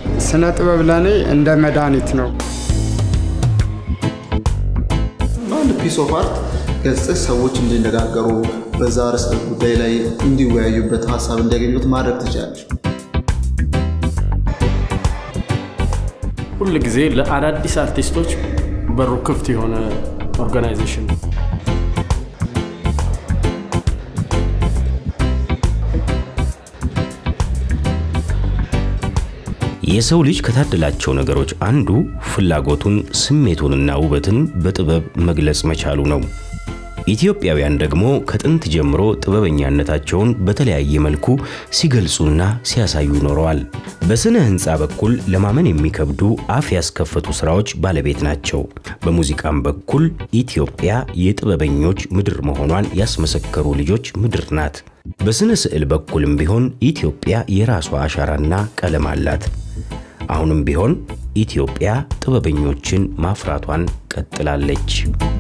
ስነ ጥበብ ለእኔ እንደ መድኃኒት ነው። በአንድ ፒስ ኦፍ አርት ገጽህ ሰዎች እንዲነጋገሩ በዛ ርዕሰ ጉዳይ ላይ እንዲወያዩበት ሀሳብ እንዲያገኙት ማድረግ ትችላለች። ሁል ጊዜ ለአዳዲስ አርቲስቶች በሩ ክፍት የሆነ ኦርጋናይዜሽን ነው። የሰው ልጅ ከታደላቸው ነገሮች አንዱ ፍላጎቱን፣ ስሜቱንና ውበትን በጥበብ መግለጽ መቻሉ ነው። ኢትዮጵያውያን ደግሞ ከጥንት ጀምሮ ጥበበኛነታቸውን በተለያየ መልኩ ሲገልጹና ሲያሳዩ ኖረዋል። በስነ ህንፃ በኩል ለማመን የሚከብዱ አፍ ያስከፈቱ ስራዎች ባለቤት ናቸው። በሙዚቃም በኩል ኢትዮጵያ የጥበበኞች ምድር መሆኗን ያስመሰከሩ ልጆች ምድር ናት። በስነ ስዕል በኩልም ቢሆን ኢትዮጵያ የራሷ አሻራና ቀለም አላት። አሁንም ቢሆን ኢትዮጵያ ጥበበኞችን ማፍራቷን ቀጥላለች።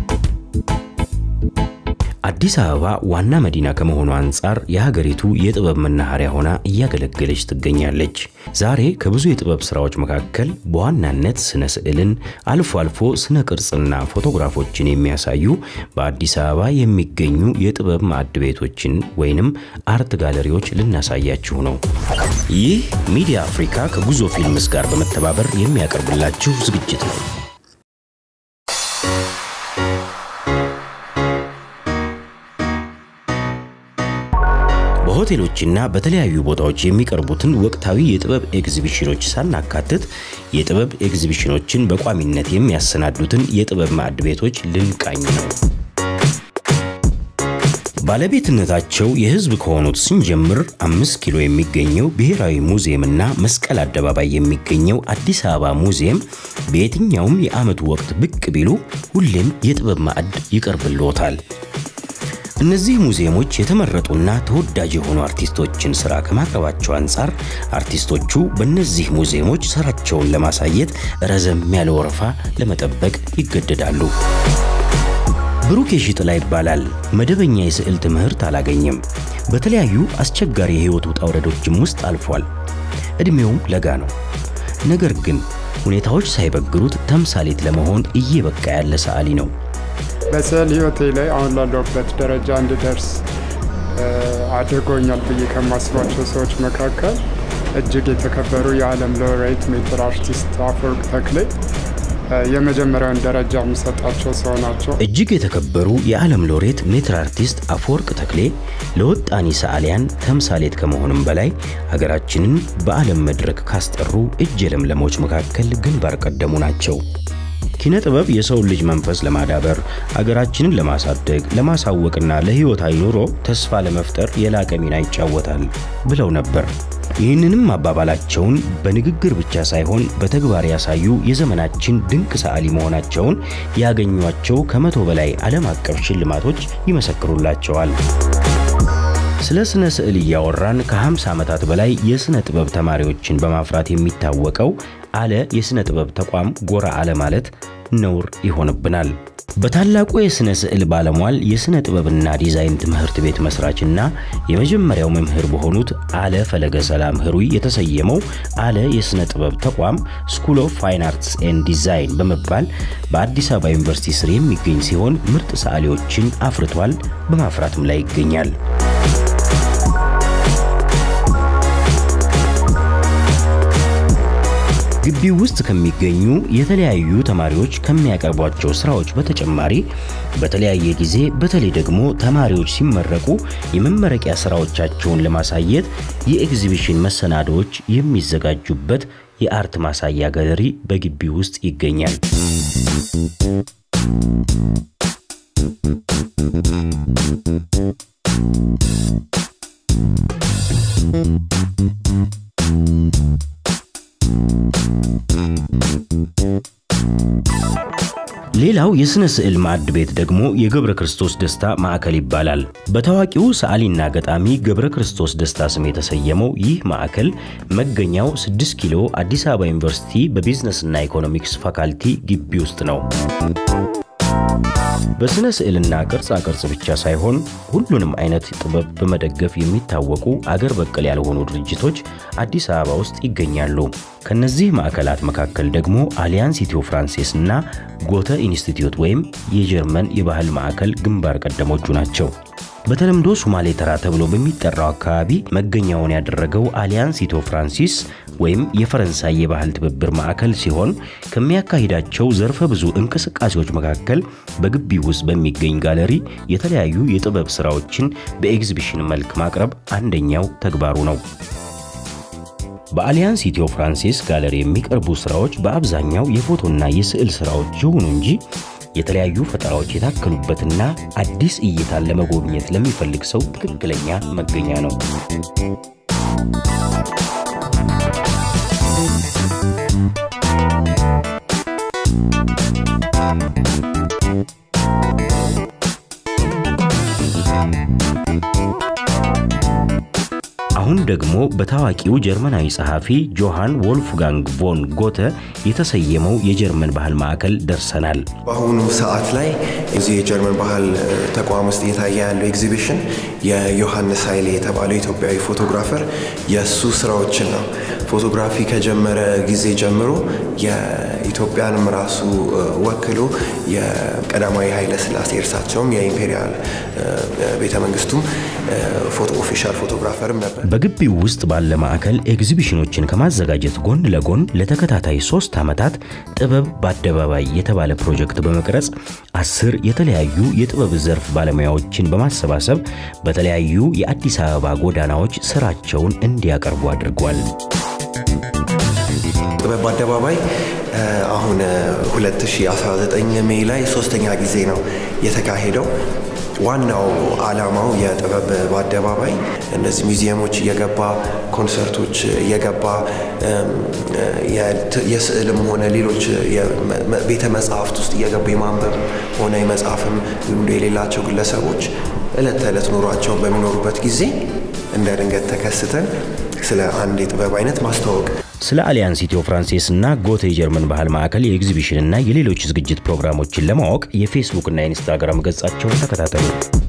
አዲስ አበባ ዋና መዲና ከመሆኑ አንጻር የሀገሪቱ የጥበብ መናኸሪያ ሆና እያገለገለች ትገኛለች። ዛሬ ከብዙ የጥበብ ስራዎች መካከል በዋናነት ስነ ስዕልን፣ አልፎ አልፎ ስነ ቅርጽና ፎቶግራፎችን የሚያሳዩ በአዲስ አበባ የሚገኙ የጥበብ ማዕድ ቤቶችን ወይንም አርት ጋለሪዎች ልናሳያችሁ ነው። ይህ ሚዲያ አፍሪካ ከጉዞ ፊልምስ ጋር በመተባበር የሚያቀርብላችሁ ዝግጅት ነው። በሆቴሎችና በተለያዩ ቦታዎች የሚቀርቡትን ወቅታዊ የጥበብ ኤግዚቢሽኖች ሳናካትት የጥበብ ኤግዚቢሽኖችን በቋሚነት የሚያሰናዱትን የጥበብ ማዕድ ቤቶች ልንቃኝ ነው። ባለቤትነታቸው የሕዝብ ከሆኑት ስንጀምር አምስት ኪሎ የሚገኘው ብሔራዊ ሙዚየምና መስቀል አደባባይ የሚገኘው አዲስ አበባ ሙዚየም በየትኛውም የዓመቱ ወቅት ብቅ ቢሉ ሁሌም የጥበብ ማዕድ ይቀርብልዎታል። እነዚህ ሙዚየሞች የተመረጡና ተወዳጅ የሆኑ አርቲስቶችን ስራ ከማቅረባቸው አንጻር አርቲስቶቹ በእነዚህ ሙዚየሞች ስራቸውን ለማሳየት ረዘም ያለ ወረፋ ለመጠበቅ ይገደዳሉ። ብሩክ የሺጥላ ይባላል። መደበኛ የስዕል ትምህርት አላገኘም። በተለያዩ አስቸጋሪ የህይወት ውጣ ውረዶችም ውስጥ አልፏል። ዕድሜውም ለጋ ነው። ነገር ግን ሁኔታዎች ሳይበግሩት ተምሳሌት ለመሆን እየበቃ ያለ ሰዓሊ ነው። በስዕል ህይወቴ ላይ አሁን ላለሁበት ደረጃ እንድደርስ አድርጎኛል ብዬ ከማስባቸው ሰዎች መካከል እጅግ የተከበሩ የዓለም ሎሬት ሜትር አርቲስት አፈወርቅ ተክሌ የመጀመሪያውን ደረጃ የምሰጣቸው ሰው ናቸው። እጅግ የተከበሩ የዓለም ሎሬት ሜትር አርቲስት አፈወርቅ ተክሌ ለወጣኒ ሰዓሊያን ተምሳሌት ከመሆንም በላይ ሀገራችንን በዓለም መድረክ ካስጠሩ እጅ የለምለሞች መካከል ግንባር ቀደሙ ናቸው። ኪነ ጥበብ የሰውን ልጅ መንፈስ ለማዳበር አገራችንን ለማሳደግ ለማሳወቅና ለህይወታዊ ኑሮ ተስፋ ለመፍጠር የላቀ ሚና ይጫወታል ብለው ነበር። ይህንንም አባባላቸውን በንግግር ብቻ ሳይሆን በተግባር ያሳዩ የዘመናችን ድንቅ ሰዓሊ መሆናቸውን ያገኟቸው ከመቶ በላይ ዓለም አቀፍ ሽልማቶች ይመሰክሩላቸዋል። ስለ ስነ ስዕል እያወራን ከ50 ዓመታት በላይ የስነ ጥበብ ተማሪዎችን በማፍራት የሚታወቀው አለ የስነ ጥበብ ተቋም ጎራ አለ ማለት ነውር ይሆንብናል። በታላቁ የስነ ስዕል ባለሟል የስነ ጥበብና ዲዛይን ትምህርት ቤት መስራችና የመጀመሪያው መምህር በሆኑት አለ ፈለገ ሰላም ህሩይ የተሰየመው አለ የስነ ጥበብ ተቋም ስኩል ኦፍ ፋይን አርትስ ኤንድ ዲዛይን በመባል በአዲስ አበባ ዩኒቨርሲቲ ስር የሚገኝ ሲሆን ምርጥ ሰዓሊዎችን አፍርቷል፣ በማፍራትም ላይ ይገኛል። ግቢው ውስጥ ከሚገኙ የተለያዩ ተማሪዎች ከሚያቀርቧቸው ስራዎች በተጨማሪ በተለያየ ጊዜ በተለይ ደግሞ ተማሪዎች ሲመረቁ የመመረቂያ ስራዎቻቸውን ለማሳየት የኤግዚቢሽን መሰናዶዎች የሚዘጋጁበት የአርት ማሳያ ጋለሪ በግቢው ውስጥ ይገኛል። ሌላው የሥነ ስዕል ማዕድ ቤት ደግሞ የገብረ ክርስቶስ ደስታ ማዕከል ይባላል። በታዋቂው ሰዓሊና ገጣሚ ገብረ ክርስቶስ ደስታ ስም የተሰየመው ይህ ማዕከል መገኛው 6 ኪሎ አዲስ አበባ ዩኒቨርሲቲ በቢዝነስና ኢኮኖሚክስ ፋካልቲ ግቢ ውስጥ ነው። በሥነ ስዕልና ቅርጻ ቅርጽ ብቻ ሳይሆን ሁሉንም አይነት ጥበብ በመደገፍ የሚታወቁ አገር በቀል ያልሆኑ ድርጅቶች አዲስ አበባ ውስጥ ይገኛሉ። ከነዚህ ማዕከላት መካከል ደግሞ አሊያንስ ኢትዮ ፍራንሴስ እና ጎተ ኢንስቲትዩት ወይም የጀርመን የባህል ማዕከል ግንባር ቀደሞቹ ናቸው። በተለምዶ ሱማሌ ተራ ተብሎ በሚጠራው አካባቢ መገኛውን ያደረገው አሊያንስ ኢትዮ ፍራንሲስ ወይም የፈረንሳይ የባህል ትብብር ማዕከል ሲሆን ከሚያካሂዳቸው ዘርፈ ብዙ እንቅስቃሴዎች መካከል በግቢው ውስጥ በሚገኝ ጋለሪ የተለያዩ የጥበብ ስራዎችን በኤግዚቢሽን መልክ ማቅረብ አንደኛው ተግባሩ ነው። በአሊያንስ ኢትዮ ፍራንሲስ ጋለሪ የሚቀርቡ ስራዎች በአብዛኛው የፎቶና የስዕል ስራዎች ይሁኑ እንጂ የተለያዩ ፈጠራዎች የታከሉበትና አዲስ እይታን ለመጎብኘት ለሚፈልግ ሰው ትክክለኛ መገኛ ነው። አሁን ደግሞ በታዋቂው ጀርመናዊ ጸሐፊ ጆሃን ወልፍጋንግ ቮን ጎተ የተሰየመው የጀርመን ባህል ማዕከል ደርሰናል። በአሁኑ ሰዓት ላይ እዚህ የጀርመን ባህል ተቋም ውስጥ እየታየ ያለው ኤግዚቢሽን የዮሐንስ ኃይሌ የተባለው ኢትዮጵያዊ ፎቶግራፈር የእሱ ስራዎችን ነው። ፎቶግራፊ ከጀመረ ጊዜ ጀምሮ የኢትዮጵያንም ራሱ ወክሎ የቀዳማዊ ኃይለ ሥላሴ እርሳቸውም የኢምፔሪያል ቤተ መንግስቱም ፎቶ ኦፊሻል ፎቶግራፈርም ነበር። በግቢው ውስጥ ባለ ማዕከል ኤግዚቢሽኖችን ከማዘጋጀት ጎን ለጎን ለተከታታይ ሶስት ዓመታት ጥበብ በአደባባይ የተባለ ፕሮጀክት በመቅረጽ አስር የተለያዩ የጥበብ ዘርፍ ባለሙያዎችን በማሰባሰብ በተለያዩ የአዲስ አበባ ጎዳናዎች ስራቸውን እንዲያቀርቡ አድርጓል። ጥበብ በአደባባይ አሁን 2019 ሜይ ላይ ሶስተኛ ጊዜ ነው የተካሄደው። ዋናው ዓላማው የጥበብ በአደባባይ እነዚህ ሙዚየሞች እየገባ ኮንሰርቶች እየገባ የስዕልም ሆነ ሌሎች ቤተ መጽሐፍት ውስጥ እየገቡ የማንበብ ሆነ የመጽሐፍም ልምዶ የሌላቸው ግለሰቦች ዕለት ተዕለት ኑሯቸውን በሚኖሩበት ጊዜ እንደ ድንገት ተከስተን ስለ አንድ የጥበብ አይነት ማስተዋወቅ ስለ አሊያንስ ኢትዮ ፍራንሴስ እና ጎተ የጀርመን ባህል ማዕከል የኤግዚቢሽን እና የሌሎች ዝግጅት ፕሮግራሞችን ለማወቅ የፌስቡክ እና የኢንስታግራም ገጻቸውን ተከታተሉ።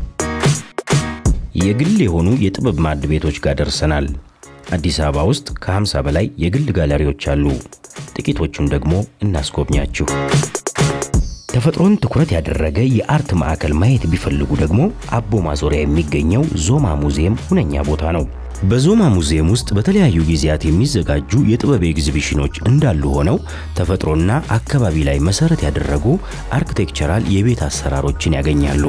የግል የሆኑ የጥበብ ማዕድ ቤቶች ጋር ደርሰናል። አዲስ አበባ ውስጥ ከ50 በላይ የግል ጋለሪዎች አሉ። ጥቂቶቹን ደግሞ እናስጎብኛችሁ። ተፈጥሮን ትኩረት ያደረገ የአርት ማዕከል ማየት ቢፈልጉ ደግሞ አቦ ማዞሪያ የሚገኘው ዞማ ሙዚየም ሁነኛ ቦታ ነው። በዞማ ሙዚየም ውስጥ በተለያዩ ጊዜያት የሚዘጋጁ የጥበብ ኤግዚቢሽኖች እንዳሉ ሆነው ተፈጥሮና አካባቢ ላይ መሰረት ያደረጉ አርክቴክቸራል የቤት አሰራሮችን ያገኛሉ።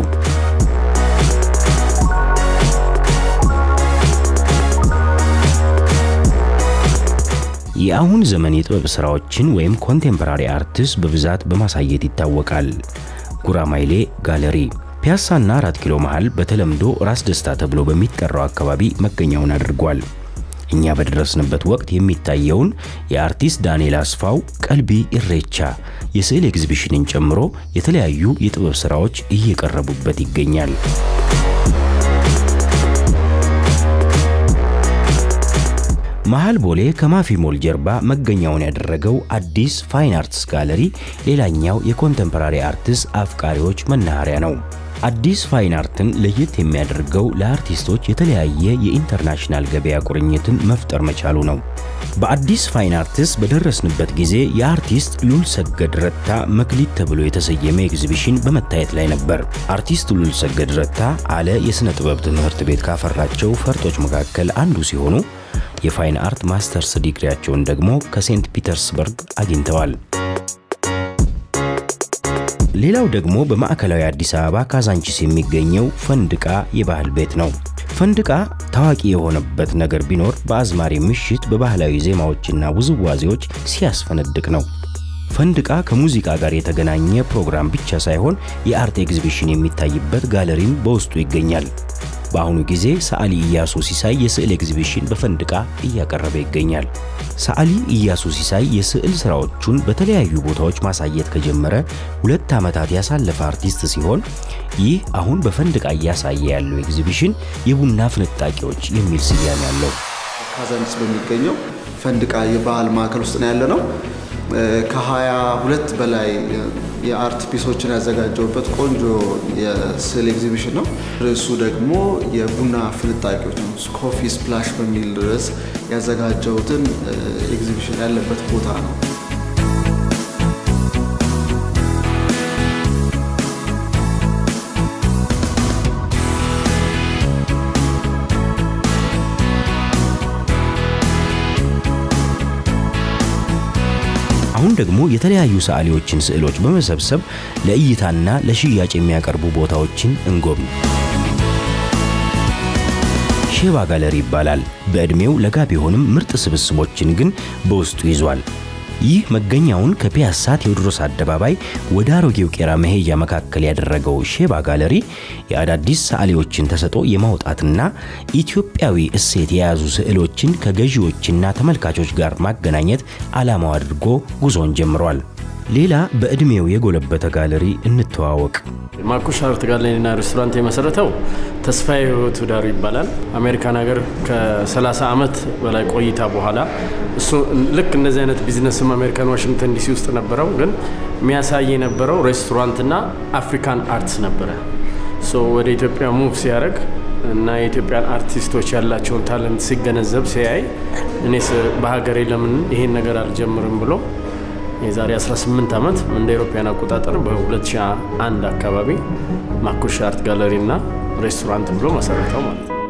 የአሁን ዘመን የጥበብ ስራዎችን ወይም ኮንቴምፖራሪ አርትስ በብዛት በማሳየት ይታወቃል። ጉራማይሌ ጋለሪ ፒያሳና አራት ኪሎ መሃል በተለምዶ ራስ ደስታ ተብሎ በሚጠራው አካባቢ መገኛውን አድርጓል። እኛ በደረስንበት ወቅት የሚታየውን የአርቲስት ዳንኤል አስፋው ቀልቢ ኢሬቻ የስዕል ኤግዚቢሽንን ጨምሮ የተለያዩ የጥበብ ስራዎች እየቀረቡበት ይገኛል። መሃል ቦሌ ከማፊ ሞል ጀርባ መገኛውን ያደረገው አዲስ ፋይን አርትስ ጋለሪ ሌላኛው የኮንቴምፖራሪ አርትስ አፍቃሪዎች መናኸሪያ ነው። አዲስ ፋይን አርትን ለየት የሚያደርገው ለአርቲስቶች የተለያየ የኢንተርናሽናል ገበያ ቁርኝትን መፍጠር መቻሉ ነው። በአዲስ ፋይን አርትስ በደረስንበት ጊዜ የአርቲስት ሉል ሰገድ ረታ መክሊት ተብሎ የተሰየመ ኤግዚቢሽን በመታየት ላይ ነበር። አርቲስት ሉል ሰገድ ረታ አለ የሥነ ጥበብ ትምህርት ቤት ካፈራቸው ፈርጦች መካከል አንዱ ሲሆኑ የፋይን አርት ማስተርስ ዲግሪያቸውን ደግሞ ከሴንት ፒተርስበርግ አግኝተዋል። ሌላው ደግሞ በማዕከላዊ አዲስ አበባ ካዛንቺስ የሚገኘው ፈንድቃ የባህል ቤት ነው። ፈንድቃ ታዋቂ የሆነበት ነገር ቢኖር በአዝማሪ ምሽት በባህላዊ ዜማዎችና ውዝዋዜዎች ሲያስፈነድቅ ነው። ፈንድቃ ከሙዚቃ ጋር የተገናኘ ፕሮግራም ብቻ ሳይሆን የአርት ኤግዚቢሽን የሚታይበት ጋለሪም በውስጡ ይገኛል። በአሁኑ ጊዜ ሰዓሊ ኢያሱ ሲሳይ የስዕል ኤግዚቢሽን በፈንድቃ እያቀረበ ይገኛል። ሰዓሊ ኢያሱ ሲሳይ የስዕል ስራዎቹን በተለያዩ ቦታዎች ማሳየት ከጀመረ ሁለት ዓመታት ያሳለፈ አርቲስት ሲሆን ይህ አሁን በፈንድቃ እያሳየ ያለው ኤግዚቢሽን የቡና ፍንጣቂዎች የሚል ስያሜ አለው። ካዛንቺስ በሚገኘው ፈንድቃ የባህል ማዕከል ውስጥ ነው ያለ ነው። ከሀያ ሁለት በላይ የአርት ፒሶችን ያዘጋጀውበት ቆንጆ የስዕል ኤግዚቢሽን ነው። ርዕሱ ደግሞ የቡና ፍንጣቂዎች ነው። ኮፊ ስፕላሽ በሚል ርዕስ ያዘጋጀውትን ኤግዚቢሽን ያለበት ቦታ ነው። አሁን ደግሞ የተለያዩ ሰዓሊዎችን ስዕሎች በመሰብሰብ ለእይታና ለሽያጭ የሚያቀርቡ ቦታዎችን እንጎብኝ። ሼባ ጋለሪ ይባላል። በዕድሜው ለጋ ቢሆንም ምርጥ ስብስቦችን ግን በውስጡ ይዟል። ይህ መገኛውን ከፒያሳ ቴዎድሮስ አደባባይ ወደ አሮጌው ቄራ መሄጃ መካከል ያደረገው ሼባ ጋለሪ የአዳዲስ ሰዓሊዎችን ተሰጥኦ የማውጣትና ኢትዮጵያዊ እሴት የያዙ ስዕሎችን ከገዢዎችና ተመልካቾች ጋር ማገናኘት ዓላማው አድርጎ ጉዞን ጀምሯል። ሌላ በዕድሜው የጎለበተ ጋለሪ እንተዋወቅ። ማኩሽ አርት ጋለሪና ሬስቶራንት የመሰረተው ተስፋዬ ህይወቱ ዳሩ ይባላል። አሜሪካን ሀገር ከ30 ዓመት በላይ ቆይታ በኋላ እሱ ልክ እንደዚህ አይነት ቢዝነስም አሜሪካን ዋሽንግተን ዲሲ ውስጥ ነበረው፣ ግን የሚያሳይ የነበረው ሬስቶራንትና አፍሪካን አርትስ ነበረ። ሶ ወደ ኢትዮጵያ ሙቭ ሲያደርግ እና የኢትዮጵያን አርቲስቶች ያላቸውን ታለንት ሲገነዘብ ሲያይ እኔስ በሀገሬ ለምን ይሄን ነገር አልጀምርም ብሎ የዛሬ 18 ዓመት እንደ አውሮፓውያን አቆጣጠር በ2001 አካባቢ ማኩሽ አርት ጋለሪ እና ሬስቶራንት ብሎ መሰረተው ማለት ነው።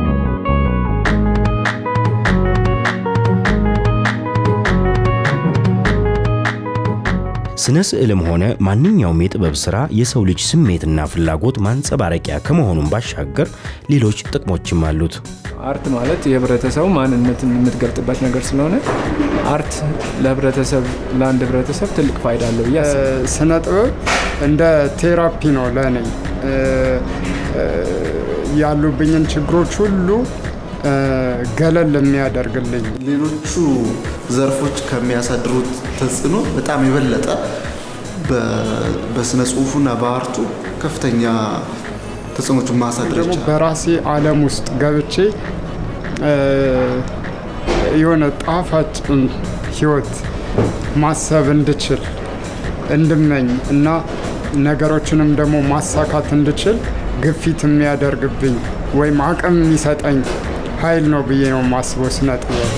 ስነ ስዕልም ሆነ ማንኛውም የጥበብ ሥራ የሰው ልጅ ስሜትና ፍላጎት ማንጸባረቂያ ከመሆኑም ባሻገር ሌሎች ጥቅሞችም አሉት። አርት ማለት የህብረተሰቡ ማንነትን የምትገልጥበት ነገር ስለሆነ አርት ለህብረተሰብ ለአንድ ህብረተሰብ ትልቅ ፋይዳ አለው ብዬ አስባለሁ። ስነ ጥበብ እንደ ቴራፒ ነው ለእኔ ያሉብኝን ችግሮች ሁሉ ገለል የሚያደርግልኝ ሌሎቹ ዘርፎች ከሚያሳድሩት ተጽዕኖ በጣም የበለጠ በስነ ጽሁፉና በአርቱ ከፍተኛ ተጽዕኖቹን ማሳደር ደግሞ ይቻላል። በራሴ ዓለም ውስጥ ገብቼ የሆነ ጣፋጭ ህይወት ማሰብ እንድችል እንድመኝ እና ነገሮችንም ደግሞ ማሳካት እንድችል ግፊት የሚያደርግብኝ ወይም አቅም የሚሰጠኝ ኃይል ነው ብዬ ነው የማስበው ስነ ጥበብ።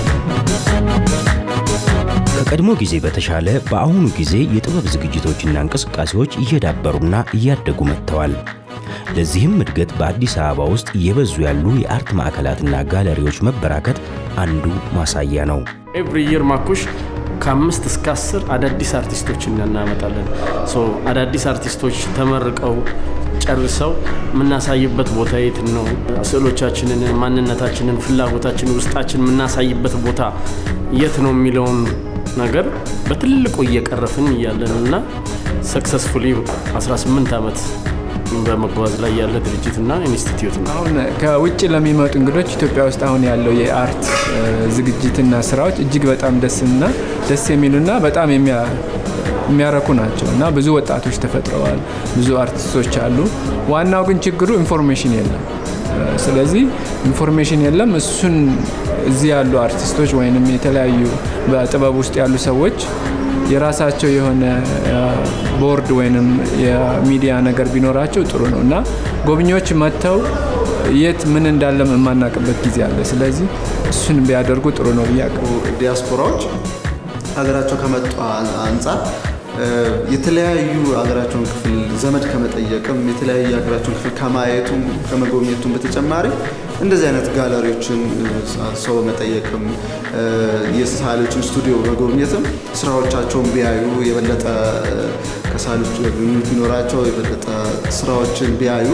ከቀድሞ ጊዜ በተሻለ በአሁኑ ጊዜ የጥበብ ዝግጅቶችና እንቅስቃሴዎች እየዳበሩና እያደጉ መጥተዋል። ለዚህም እድገት በአዲስ አበባ ውስጥ እየበዙ ያሉ የአርት ማዕከላትና ጋለሪዎች መበራከት አንዱ ማሳያ ነው። ኤቭሪ ይር ማኩሽ ከአምስት እስከ አስር አዳዲስ አርቲስቶችን እናመጣለን። ሶ አዳዲስ አርቲስቶች ተመርቀው ጨርሰው የምናሳይበት ቦታ የት ነው? ስዕሎቻችንን፣ ማንነታችንን፣ ፍላጎታችንን፣ ውስጣችን የምናሳይበት ቦታ የት ነው የሚለውን ነገር በትልቁ እየቀረፍን እያለን እና ሰክሰስፉሊ 18 ዓመት በመጓዝ ላይ ያለ ድርጅትና ኢንስቲትዩት ነው። አሁን ከውጭ ለሚመጡ እንግዶች ኢትዮጵያ ውስጥ አሁን ያለው የአርት ዝግጅትና ስራዎች እጅግ በጣም ደስና ደስ የሚሉና በጣም የሚያረኩ ናቸው እና ብዙ ወጣቶች ተፈጥረዋል። ብዙ አርቲስቶች አሉ። ዋናው ግን ችግሩ ኢንፎርሜሽን የለም። ስለዚህ ኢንፎርሜሽን የለም። እሱን እዚህ ያሉ አርቲስቶች ወይንም የተለያዩ በጥበብ ውስጥ ያሉ ሰዎች የራሳቸው የሆነ ቦርድ ወይንም የሚዲያ ነገር ቢኖራቸው ጥሩ ነው እና ጎብኚዎች መጥተው የት ምን እንዳለ የማናውቅበት ጊዜ አለ። ስለዚህ እሱን ቢያደርጉ ጥሩ ነው ብዬ ዲያስፖራዎች ሀገራቸው ከመጡ አንጻር የተለያዩ ሀገራቸውን ክፍል ዘመድ ከመጠየቅም የተለያዩ ሀገራቸውን ክፍል ከማየቱም ከመጎብኘቱም በተጨማሪ እንደዚህ አይነት ጋለሪዎችን ሰው በመጠየቅም የሳሌዎችን ስቱዲዮ በመጎብኘትም ስራዎቻቸውን ቢያዩ የበለጠ ከሳሌዎች ግንኙነት ቢኖራቸው የበለጠ ስራዎችን ቢያዩ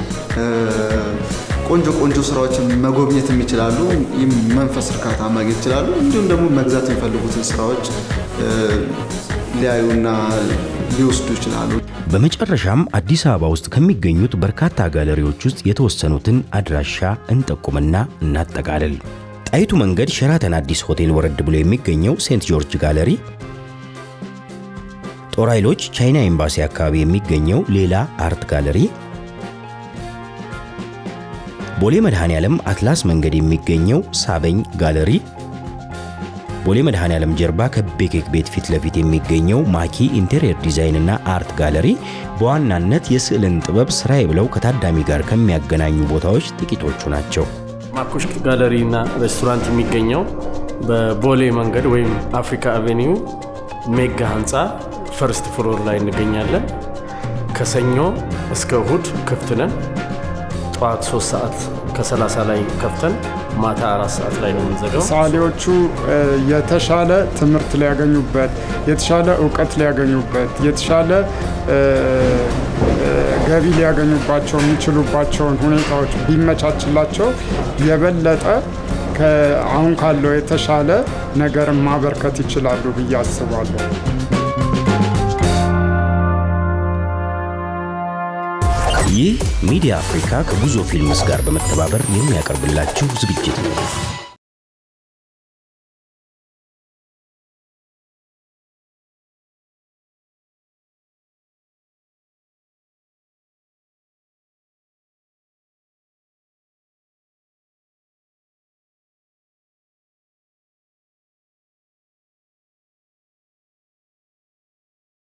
ቆንጆ ቆንጆ ስራዎችን መጎብኘትም ይችላሉ። መንፈስ እርካታ ማግኘት ይችላሉ። እንዲሁም ደግሞ መግዛት የሚፈልጉትን ስራዎች ሊያዩና ሊወስዱ ይችላሉ። በመጨረሻም አዲስ አበባ ውስጥ ከሚገኙት በርካታ ጋለሪዎች ውስጥ የተወሰኑትን አድራሻ እንጠቁምና እናጠቃልል። ጣይቱ መንገድ ሸራተን አዲስ ሆቴል ወረድ ብሎ የሚገኘው ሴንት ጆርጅ ጋለሪ፣ ጦር ኃይሎች ቻይና ኤምባሲ አካባቢ የሚገኘው ሌላ አርት ጋለሪ፣ ቦሌ መድኃኔ ዓለም አትላስ መንገድ የሚገኘው ሳበኝ ጋለሪ፣ ቦሌ መድኃኔዓለም ጀርባ ከቤኬክ ቤት ፊት ለፊት የሚገኘው ማኪ ኢንቴሪየር ዲዛይን እና አርት ጋለሪ በዋናነት የስዕልን ጥበብ ስራዬ ብለው ከታዳሚ ጋር ከሚያገናኙ ቦታዎች ጥቂቶቹ ናቸው። ማኩሽ ጋለሪ እና ሬስቶራንት የሚገኘው በቦሌ መንገድ ወይም አፍሪካ አቬኒው ሜጋ ህንፃ ፈርስት ፍሎር ላይ እንገኛለን። ከሰኞ እስከ እሁድ ክፍት ነን። ጠዋት 3 ሰዓት ከ30 ላይ ከፍተን ማታ አራት ሰዓት ላይ ነው የምንዘጋው። ሰዓሊዎቹ የተሻለ ትምህርት ሊያገኙበት፣ የተሻለ እውቀት ሊያገኙበት፣ የተሻለ ገቢ ሊያገኙባቸው የሚችሉባቸውን ሁኔታዎች ቢመቻችላቸው የበለጠ አሁን ካለው የተሻለ ነገርን ማበርከት ይችላሉ ብዬ አስባለሁ። ይህ ሚዲያ አፍሪካ ከጉዞ ፊልምስ ጋር በመተባበር የሚያቀርብላችሁ ዝግጅት ነው።